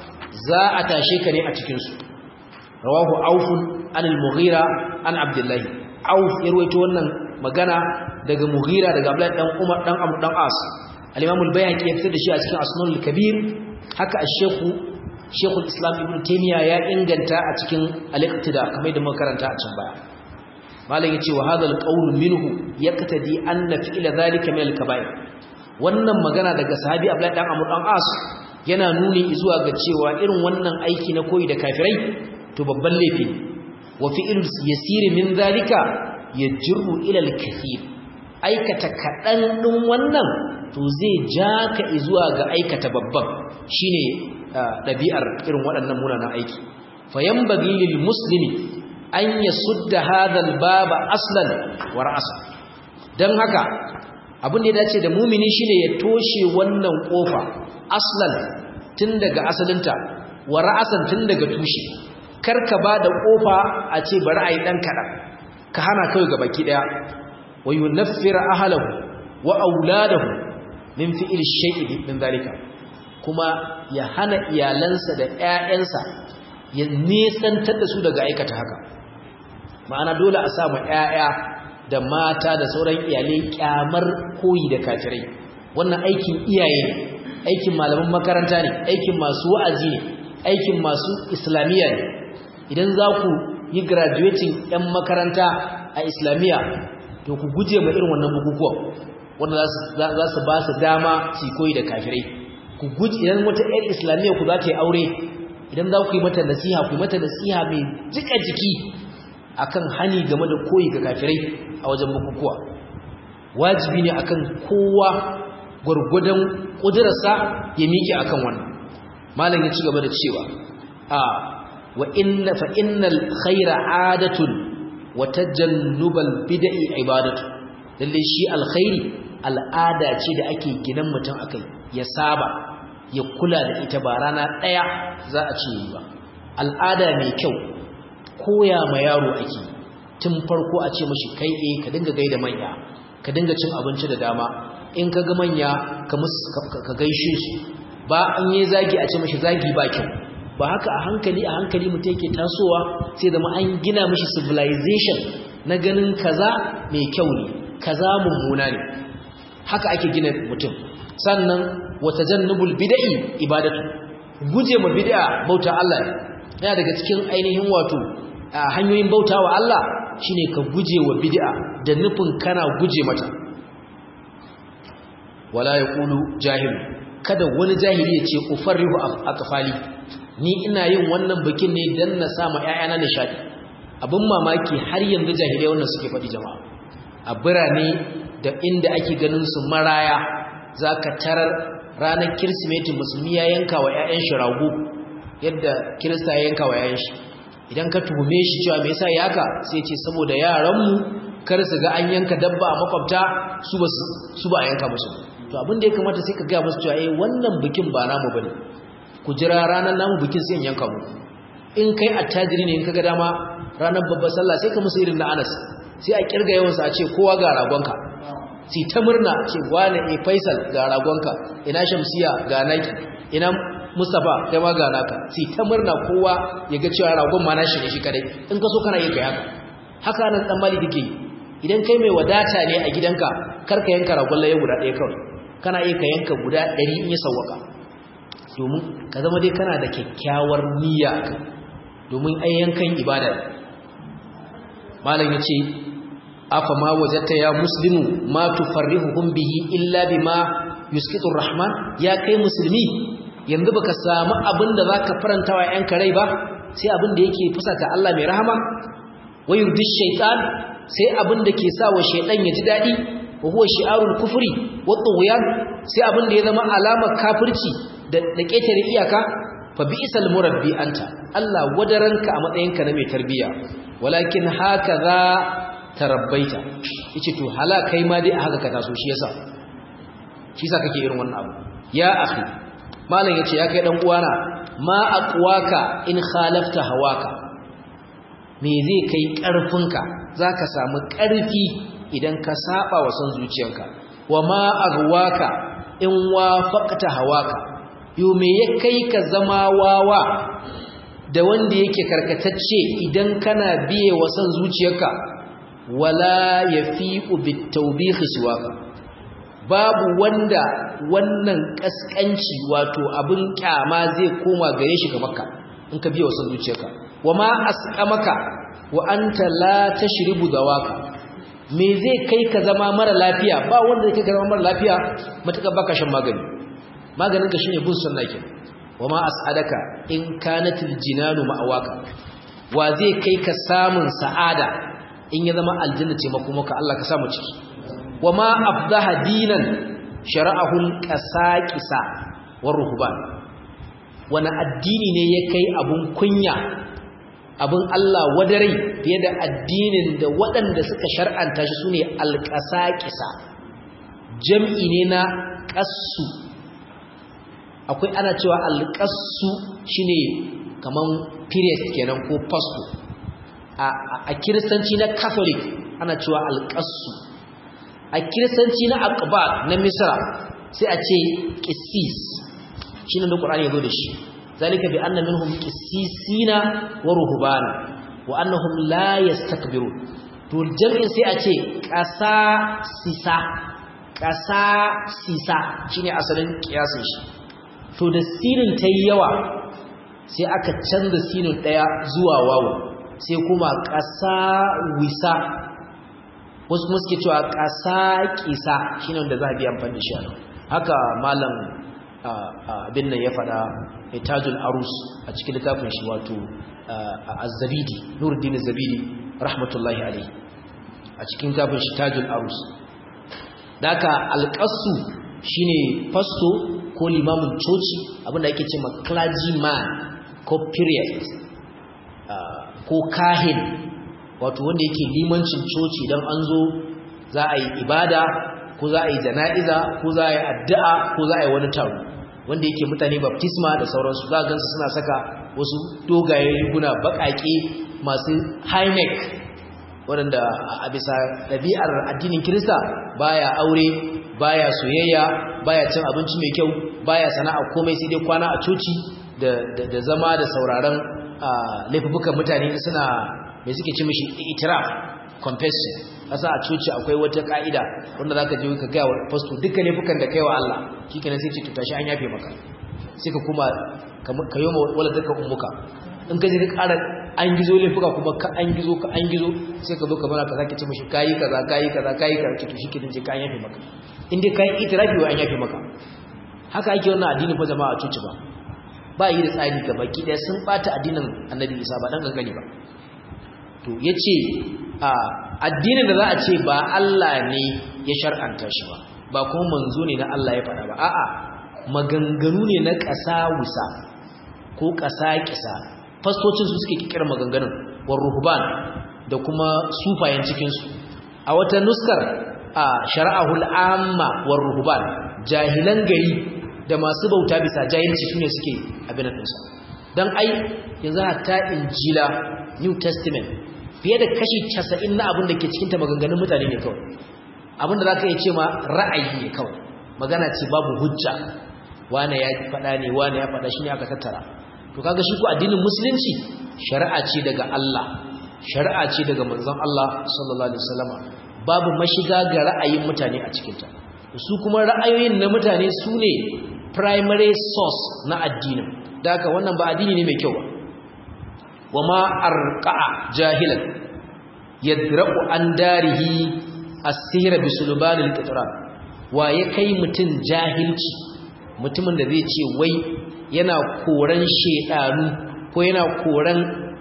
za a tashe ka ne a cikin su rawahu auf an al-mughira an abdullah auf ya rawaito wannan magana daga mughira daga abdullah dan umar dan amr dan as al-imam al-bayhaqi ya fitar da shi a cikin asnul kabir haka ash-shaykh shaykhul islam ibn taymiya ya inganta a cikin al-iqtida kamar da muka karanta a can baya malam yace wa hadha al-qawl minhu yaqtadi anna fi'la dhalika min al-kaba'ir wannan magana daga sahabi abdullah dan amr dan as yana nuni zuwa ga cewa irin wannan aiki na koyi da kafirai to babban laifi wa fi'l yasir min dhalika yajru ila al-kathir aikata kadan din wannan to zai ja ka zuwa ga aikata babban shine dabi'ar irin waɗannan munanan aiki fayambagi lil muslimi an yasudda hadha al-baba aslan wa ra'sa dan haka abin da ya dace da mumini shine ya toshe wannan kofa aslan tun daga asalinta wa ra'asan tun daga tushe karka ba da kofa a ce bari ayi dan kadan ka hana kai ga baki daya wa yunaffira ahlahu wa auladahu min fi'il shay'i min dalika kuma ya hana iyalansa da ƴaƴansa ya nisantar da su daga aikata haka ma'ana dole a samu ƴaƴa da mata da sauran iyalai kyamar koyi da kafirai wannan aikin iyaye ne aikin malaman makaranta ne aikin masu wa'azi ne aikin masu islamiyya ne idan za ku yi graduating 'yan makaranta a islamiyya to ku guje ma irin wannan bukukuwan wanda za su ba su dama su koyi da kafirai ku guje idan wata 'yan islamiyya ku za ta yi aure idan za ku yi mata nasiha ku yi mata nasiha mai jika jiki akan hani game da koyi ga kafirai a wajen bukukuwa wajibi ne akan kowa gwargwadon ƙudurarsa ya miƙe akan wannan malam ya ci gaba da cewa a wa inna fa innal khaira adatun wa tajannubal bid'i ibadatu lalle shi alkhairi al'ada ce da ake ginan mutum akai ya saba ya kula da ita ba rana ɗaya za a ce ba al'ada mai kyau koya ma yaro ake tun farko a ce mashi kai eh ka dinga gaida manya ka dinga cin abinci da dama in ka ga manya ka gaishe su ba an yi zagi a ce mashi zagi ba kyau ba haka a hankali a hankali mutum yake tasowa sai zama an gina mashi civilization na ganin kaza mai kyau ne kaza mummuna ne haka ake gina mutum sannan wata jannubul bid'i ibadatu guje ma bid'a bauta Allah yana daga cikin ainihin wato hanyoyin bauta wa Allah shine ka guje wa bid'a da nufin kana guje mata wala yaqulu jahil kada wani jahili ya ce ufarrihu aqfali ni ina yin wannan bikin ne dan na sama ƴaƴana nishadi abin mamaki har yanzu jahilai wannan suke faɗi jama'a a birane da inda ake ganin su maraya zaka tarar ranar kirsimeti musulmi ya yanka wa ƴaƴan shi rago yadda kirista ya yanka wa ƴaƴan shi idan ka tuhume shi cewa me yasa yaka sai ce saboda yaran mu kar su ga an yanka dabba a makwabta su ba su ba a yanka musu to abin da ya kamata sai ka ga musu cewa eh wannan bikin ba namu bane ku jira ranar namu bikin sai in yanka mu in kai attajiri ne in kaga dama ranar babbar sallah sai ka musu irin na Anas sai a kirga yawansa a ce kowa ga ragonka si ta murna ce wane e Faisal ga ragonka ina Shamsiya ga naki ina Mustafa kai ma ga naka si ta murna kowa ya ga cewa ragon ma nashi ne shi kadai in ka so kana yin kai haka haka nan dan mali dake idan kai mai wadata ne a gidanka kar ka yanka ragon laye guda ɗaya kawai kana iya ka yanka guda 100 in ya sawwaka domin ka zama dai kana da kyakkyawar niyya domin ai yankan ibada malam yace afa ma wajadta ya muslimu ma tufarrihuhum bihi illa bima yuskitu rahman ya kai musulmi yanzu baka samu abinda zaka farantawa yanka rai ba sai abinda yake fusata Allah mai rahama wayurdi shaytan sai abinda ke sa wa shaytan ya ji dadi wa huwa shi'arul kufri wa tughyan sai abinda ya zama alamar kafirci da da ketare iyaka fa bi'sal murabbi anta Allah wadaranka a matsayinka na mai tarbiya walakin hakaza tarabbaita yace to hala kai ma dai haka ka taso shi yasa shi yasa kake irin wannan abu ya akhi malam yace ya kai dan uwana ma aqwaka in khalafta hawaka me zai kai karfinka zaka samu karfi idan ka saba wa san zuciyarka wa ma aghwaka in wafaqta hawaka yo me ya kai ka zama wawa da wanda yake karkatacce idan kana biye wa san zuciyarka wala yafi'u bitawbih siwaka babu wanda wannan kaskanci wato abin kyama zai koma gare shi ga makka in ka biye wa san zuciyarka wama asqamaka wa anta la tashribu dawaka me zai kai ka zama mara lafiya ba wanda zai kai ka zama mara lafiya matuƙar baka shan magani maganin ka shine bin sunna ke wama as'adaka in kanatil jinanu ma'awaka wa zai kai ka samun sa'ada in ya zama aljanna ce makomaka Allah ka samu ciki wama afdaha dinan shara'ahu alqasaqisa war ruhban wani addini ne ya kai abun kunya abin Allah wadarai fiye da addinin da waɗanda suka shar'anta shi sune alqasaqisa jam'i ne na qassu akwai ana cewa alqassu shine kaman period kenan ko fasto a kiristanci na catholic ana cewa alqassu a kiristanci na aqbal na misra sai a ce qissis shine da qur'ani yazo da shi zalika bi anna minhum qissisina wa ruhbana wa annahum la yastakbirun to jami'in sai a ce qasa sisa qasa sisa shine asalin kiyasin shi to da sinin tayi yawa sai aka canza sinin daya zuwa wawu sai kuma qasa wisa wasu kuma suke cewa qasa kisa shine wanda za a bi amfani da shi haka malam abin nan ya faɗa tajul arus a cikin littafin shi wato az-zabidi nuruddin az-zabidi rahmatullahi alayhi a cikin littafin shi tajul arus daka alqasu shine fasto ko limamin coci abinda ake cewa clergyman ko priest ko kahin wato wanda yake limancin coci dan an zo za a yi ibada ko za a yi jana'iza ko za a yi addu'a ko za a yi wani taro wanda yake mutane baptisma da sauransu za gansu suna saka wasu dogaye riguna baƙaƙe masu high neck waɗanda a bisa ɗabi'ar addinin kirista baya aure baya soyayya baya cin abinci mai kyau baya sana'a komai sai dai kwana a coci da zama da sauraron laifukan mutane suna mai suke ci mishi itiraf confession asa a coci akwai wata ka'ida wanda zaka je ka gaya wa pastor duka laifukan da kaiwa Allah shikenan sai ce to tashi an yafe maka sai ka kuma ka yi wala duka ummuka in ka je ka ƙara an gizo laifuka kuma ka an gizo ka an gizo sai ka zo ka bana ka sake ci mishi kayi kaza kayi kaza kayi kaza to shikenan je ka an yafe maka in dai kai itirafi wa an yafe maka haka ake wannan addini fa jama'a a coci ba ba yi da tsari ga baki daya sun bata addinin annabi isa ba dan gangani ba to yace a addinin da za a ce ba Allah ne ya shar'anta shi ba ba kuma manzo ne na Allah ya faɗa ba a'a maganganu ne na ƙasa wusa ko ƙasa kisa fastocin su suke kikir maganganun war ruhban da kuma sufayen cikin su a wata nuskar a shar'ahul amma war ruhban jahilan gari da masu bauta bisa jahilci sune suke abin nan sa dan ai yanzu hatta injila new testament fiye da kashi 90 na abin da ke cikin ta maganganun mutane ne kawai abin da zaka iya ce ma ra'ayi ne kawai magana ce babu hujja wane ya faɗa ne wane ya faɗa shine aka tattara to kaga shi ko addinin musulunci shari'a ce daga Allah shari'a ce daga manzon Allah sallallahu alaihi wasallama babu mashiga ga ra'ayin mutane a cikin ta su kuma ra'ayoyin na mutane su ne primary source na addinin da haka wannan ba addini ne mai kyau ba wama arqa'a jahilan yadra'u an darihi as-sihra bi sulbanil qitran wa ya kai mutun jahilci mutumin da zai ce wai yana koran shedanu ko yana koran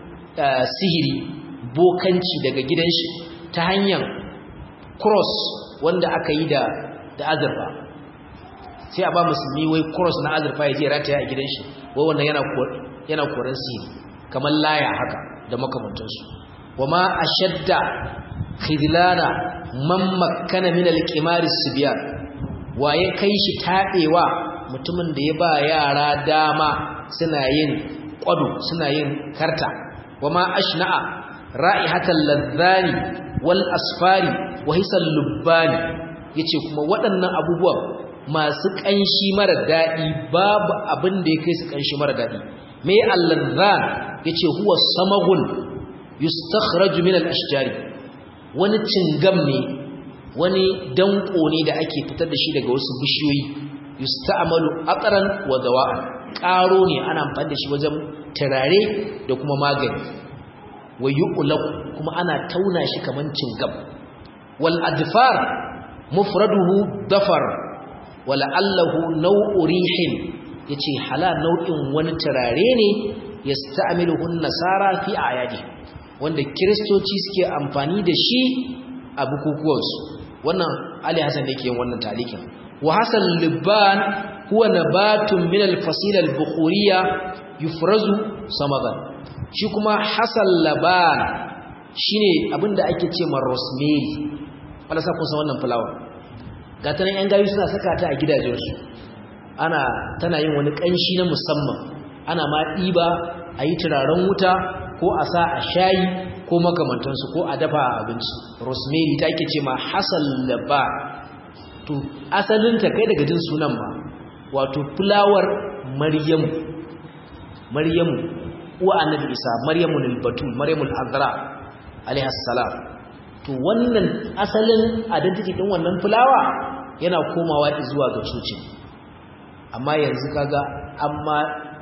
sihiri bokanci daga gidan shi ta hanyar cross wanda aka yi da da azurfa sai a ba musulmi wai cross na azurfa ya je rataya a gidan shi wai wannan yana yana koran sihiri kamar laya haka da makamantansu wama ashadda khidlana man makkana min al-qimar as-sibyan waye kai shi tabewa mutumin da ya ba yara dama suna yin kwado suna yin karta wama ashna'a ra'ihatal ladhani wal asfari wa hisal lubbani yace kuma waɗannan abubuwan masu kanshi mara dadi babu abin da ya kai su kanshi mara dadi me al-ladhan yace huwa samagun yustakhraju min al-ashjari wani cingam ne wani danko ne da ake fitar da shi daga wasu bishiyoyi yusta'malu aqran wa dawa'an karo ne ana amfani da shi wajen turare da kuma magani wa yu'laq kuma ana tauna shi kaman cingam wal adfar mufraduhu dafar wa la'allahu naw'u rihin yace hala nau'in wani turare ne yasta'miluhu an-nasara fi ayadi wanda kristoci suke amfani da shi a bukukuwansu wannan ali hasan yake yin wannan talikin wa hasal libban huwa nabatun min al-fasila al-bukhuriyya yufrazu samadan shi kuma hasal laban shine abinda ake ce ma rosemary wala sa kun san wannan flower ga ta nan yan gayu suna saka ta a gidajensu ana tana yin wani kanshi na musamman ana ma diba a yi turaren wuta ko a sa a shayi ko makamantansu ko a dafa abinci rosemary ta ake ce ma hasal laban to asalinta kai daga jin sunan ma wato fulawar maryamu maryamu uwa annabi isa maryamu al-batul maryamu al-azra alaiha salam to wannan asalin identity din wannan fulawa yana komawa zuwa ga cocin amma yanzu kaga amma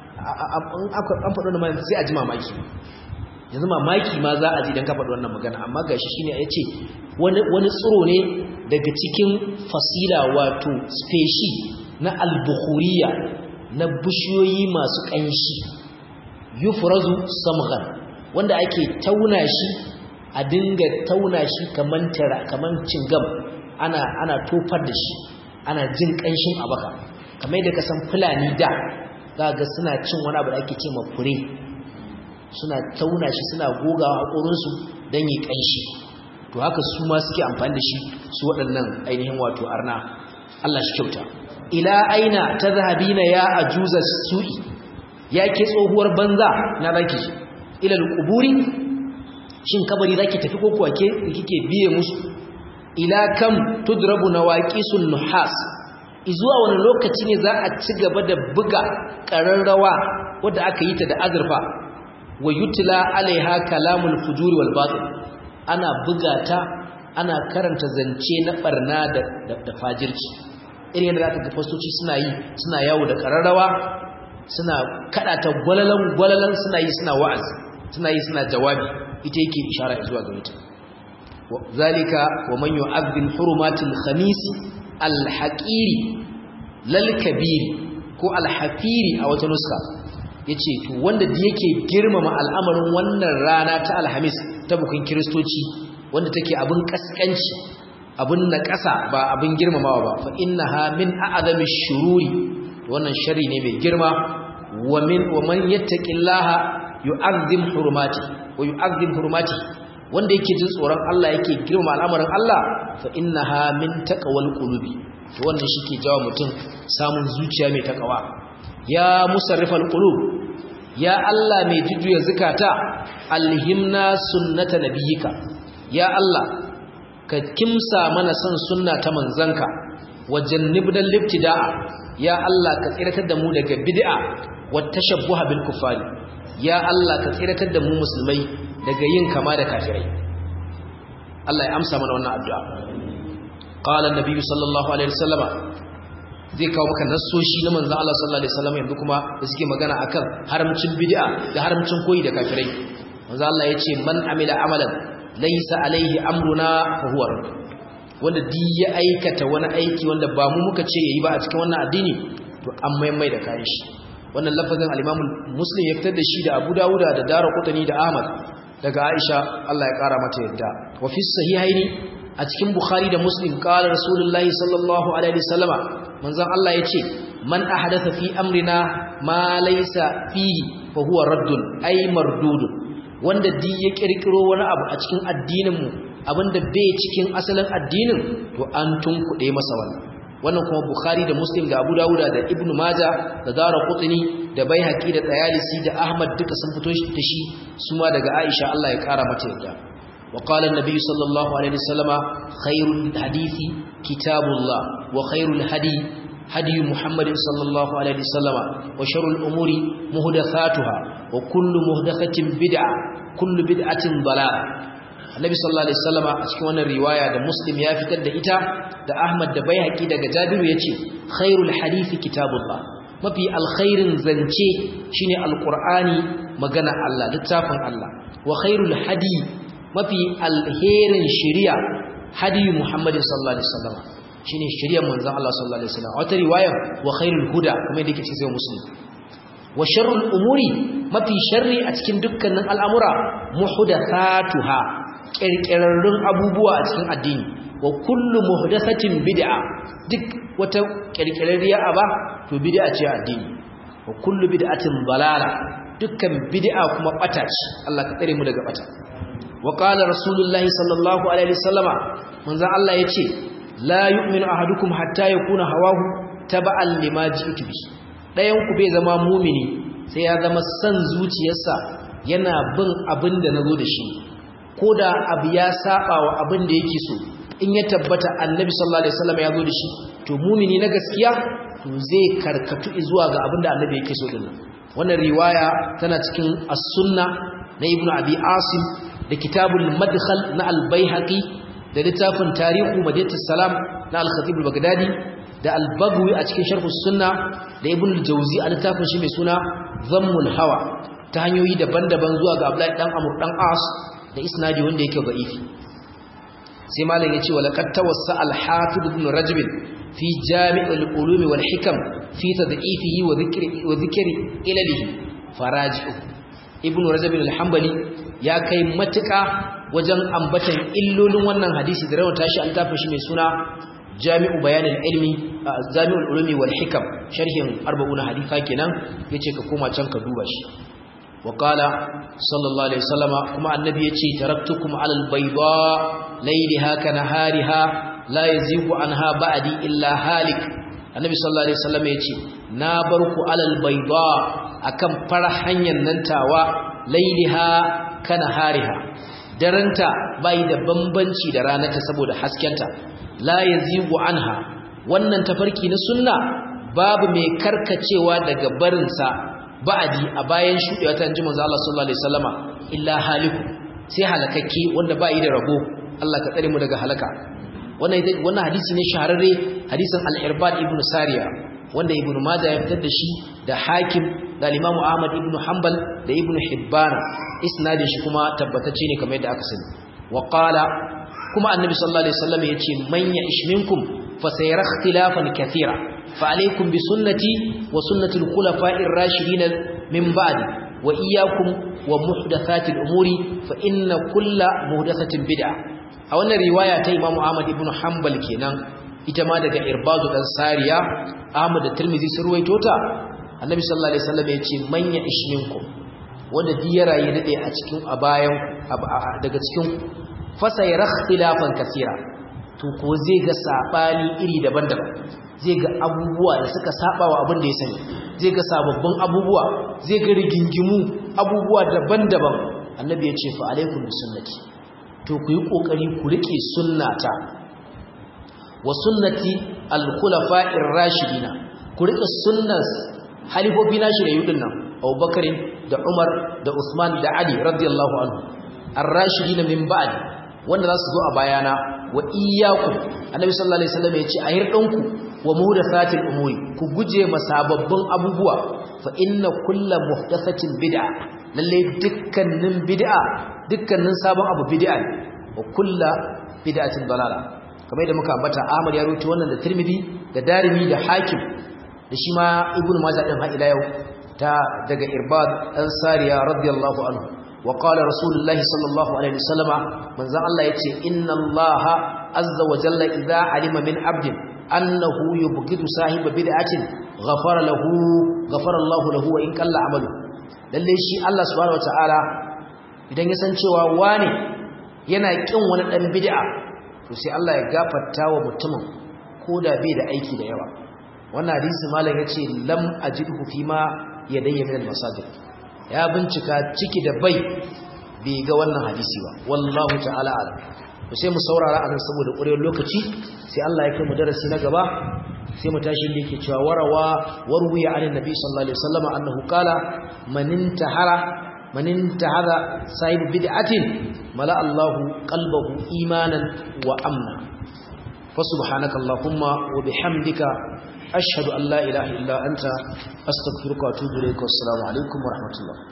an faɗo da sai a ji mamaki yanzu mamaki ma za a ji don ka faɗi wannan magana amma ga shi shine ya ce wani tsiro ne daga cikin fasila wato speshi na albukhuriya na bishiyoyi masu ƙanshi yufrazu samghan wanda ake tauna shi a dinga tauna shi kaman tara kaman cingam ana ana tofar da shi ana jin ƙanshin abaka kamar yadda ka san fulani da za ga suna cin wani abu da ake ce ma fure suna tauna shi suna gogawa haƙorinsu don yi ƙanshi to haka su ma suke amfani da shi su waɗannan ainihin wato arna Allah shi kyauta ila aina tadhhabina ya ajuza su'i yake tsohuwar banza na zaki ila alquburi shin kabari zaki tafi ko kuwa ke kike biye musu ila kam tudrabu nawaqisun nuhas izuwa wani lokaci ne za a ci gaba da buga ƙararrawa wadda aka yi ta da azurfa wa yutla alaiha kalamul fujuri wal batil ana buga ta ana karanta zance na barna da da fajirci irin yadda zaka ga fastoci suna yi suna yawo da ƙararrawa suna kada ta gwalalan gwalalan suna yi suna wa'azi suna yi suna jawabi ita yake ishara zuwa ga ita zalika wa man yu'azzim hurumatil khamis alhaƙiri lalkabiri ko alhafiri a wata nuska ya ce to wanda da yake girmama al'amarin wannan rana ta alhamis ta bukin kiristoci wanda take abin ƙasƙanci abin na ƙasa ba abin girmamawa ba fa inna ha min a'azami shururi wannan shari ne mai girma wa min wa man yattaqillaha yu'azzim hurumati wa yu'azzim hurumati wanda yake jin tsoron Allah yake girma al'amarin Allah fa innaha min taqwal qulubi to wannan shike jawo mutum samun zuciya mai takawa ya musarrifal qulub ya Allah mai jujjuya zakata alhimna sunnata nabiyika ya Allah ka kimsa mana san sunna ta manzanka wajannibnal libtida'a ya Allah ka tsiratar da mu daga bid'a wat tashabbuha bil kufari ya Allah ka tsiratar da mu musulmai daga yin kama da kafirai Allah ya amsa mana wannan addu'a qala an-nabi sallallahu alaihi wasallama zai kawo maka nassoshi na manzon Allah sallallahu alaihi wasallam yanzu kuma da suke magana akan haramcin bid'a da haramcin koyi da kafirai manzon Allah yace man amila amalan laysa alaihi amruna fa huwa wanda di ya aikata wani aiki wanda ba mu muka ce yayi ba a cikin wannan addini to an maimai da kayan shi wannan lafazin al-Imam Muslim ya fitar da shi da Abu Dawud da Daraqutni da Ahmad daga Aisha Allah ya kara mata yadda wa fi sahihaini a cikin Bukhari da Muslim qala Rasulullahi sallallahu alaihi wasallama manzon Allah yace man ahdatha fi amrina ma laysa fihi fa huwa raddun ay mardudun wanda di ya kirkiro wani abu a cikin addinin mu abinda bai cikin asalin addinin to an tunkuɗe masa wannan wannan kuma Bukhari da Muslim da Abu Dawud da Ibn Majah da Daraqutni da Baihaqi da Tayalisi da Ahmad duka sun fito shi da shi suma daga Aisha Allah ya kara mata yadda wa qala an-nabi sallallahu alaihi wasallama khairul hadisi kitabullah wa khairul hadi hadi Muhammadin sallallahu alaihi wasallama wa sharrul umuri muhdathatuha wa kullu muhdathatin bid'a kullu bid'atin dalalah Annabi sallallahu alaihi wasallama a cikin wannan riwaya da Muslim ya fitar da ita da Ahmad da Baihaqi daga Jabiru yace khairul hadisi kitabullah mafi alkhairin zance shine alqur'ani magana Allah littafin Allah wa khairul hadi mafi alherin shari'a hadi Muhammad sallallahu alaihi wasallama shine shari'ar manzon Allah sallallahu alaihi wasallam wata riwaya wa khairul huda kuma yadda yake cikin Muslim wa sharrul umuri mafi sharri a cikin dukkanin al'amura muhdathatuha kirkirarrun abubuwa a cikin addini wa kullu muhdathatin bid'a duk wata kirkirarriya aba to bid'a ce a addini wa kullu bid'atin balala dukkan bid'a kuma bata ce Allah ka tsare mu daga bata wa qala rasulullahi sallallahu alaihi wasallama manzo Allah yace la yu'minu ahadukum hatta yakuna hawahu taba'an lima ji'tu bi dayan ku bai zama mumini sai ya zama san zuciyarsa yana bin abin da nazo da shi ko da abu ya saba wa abin da yake so in ya tabbata annabi sallallahu alaihi wasallam ya zo da shi to mumini na gaskiya to zai karkatu zuwa ga abin da annabi yake so din wannan riwaya tana cikin as-sunna na ibnu abi asim da kitabul madkhal na al-baihaqi da littafin tarihu madinatus salam na al-khatib al-baghdadi da al-bagwi a cikin sharh sunna da ibnu al-jawzi a littafin shi mai suna zammul hawa ta hanyoyi daban-daban zuwa ga abdullahi dan amr dan as da isnadi wanda yake da'ifi sai malam yace wala qad tawassa al-hafiz ibn rajab fi jami' al-ulum wal hikam fi tad'ifihi wa dhikri wa dhikri ilalihi faraji'u ibn rajab al-hanbali ya kai matuka wajen ambatan illolin wannan hadisi da rawata shi an tafi shi mai suna jami'u bayan al-ilmi jami'ul ulumi wal hikam sharhin 40 hadisa kenan yace ka koma can ka duba shi وقال صلى الله عليه وسلم كما النبي يتي تركتكم على البيضاء ليلها كنهارها لا يزيغ عنها بعدي إلا هالك annabi sallallahu alaihi wasallam ya ce na bar ku alal bayda akan far hanyar nan tawa lailiha kana hariha daranta bai da bambanci da ranarta saboda haskenta la yazigu anha wannan tafarki na sunna babu mai karkacewa daga barinsa ba'adi a bayan shudewa ta ji manzo Allah sallallahu alaihi wasallama illa haliku sai halakakke wanda bai da rabo Allah ka tsare mu daga halaka wannan wannan hadisi ne shahararre hadisin al-Irbad ibn Sariya wanda Ibn Majah ya fitar da shi da Hakim da Imam Ahmad ibn Hanbal da Ibn Hibban isnadin shi kuma tabbatacce ne kamar yadda aka sani wa qala kuma annabi sallallahu alaihi wasallam yace man ya'ish minkum fa sayara ikhtilafan kathira fa alaykum bi sunnati wa sunnati al-khulafa'ir rashidin min ba'di wa iyyakum wa muhdathatil umuri fa inna kulla muhdathatin bid'ah a wannan riwaya ta Imam Ahmad ibn Hanbal kenan ita ma daga Irbadu dan Sariya Ahmad da Tirmidhi sun ruwaito ta Annabi sallallahu alaihi wasallam yace man ya'ish minkum wanda duk ya rayu dade a cikin a bayan daga cikin fasa ya rakhtilafan kasira to ko zai ga sabani iri daban-daban zai ga abubuwa da suka saba wa abin da ya sani zai ga sababbin abubuwa zai ga rigingimu abubuwa daban-daban annabi ya ce fa alaikum bi sunnati to ku yi kokari ku rike sunnata wa sunnati al-khulafa'ir rashidina ku rike sunnas halifofi na shi da yudin nan Abubakar da Umar da Usman da Ali radiyallahu anhu ar-rashidina min ba'di wanda za su zo a bayana wa iyyakum annabi sallallahu alaihi wasallam ya ce a hirdanku wa muhdathatil umuri ku guje masababbin abubuwa fa inna kullu muhdathatin bid'a lalle dukkanin bid'a dukkanin sabon abu bid'a ne wa kullu bid'atin dalala kamar yadda muka ambata Ahmad ya rawaito wannan da Tirmidhi da Darimi da Hakim da shi ma Ibn Majah din har ila yau ta daga Irbad dan Sariya radiyallahu anhu وقال رسول الله صلى الله عليه وسلم من ذا الله يتي إن الله عز وجل إذا علم من عبد أنه يبغض صاحب بدعة غفر له غفر الله له وإن كان عمله lalle shi Allah subhanahu wataala idan ya san cewa wani yana kin wani dan bid'a to sai Allah ya gafarta wa mutumin koda bai da aiki da yawa wannan hadisi malam yace lam ajidhu fima yadayya min al-masajid ya bincika ciki da bai bai ga wannan hadisi ba wallahu ta'ala alam to sai mu saurara anan saboda ƙurewar lokaci sai Allah ya kai mu darasi na gaba sai mu tashi da yake cewa warawa warwiya an nabi sallallahu alaihi wasallam annahu qala man intahara man intahara sahib bid'atin mala Allahu qalbahu imanan wa amna fa subhanaka allahumma wa bihamdika ashhadu an la ilaha illa anta astaghfiruka wa atubu ilayk wa assalamu alaikum wa rahmatullah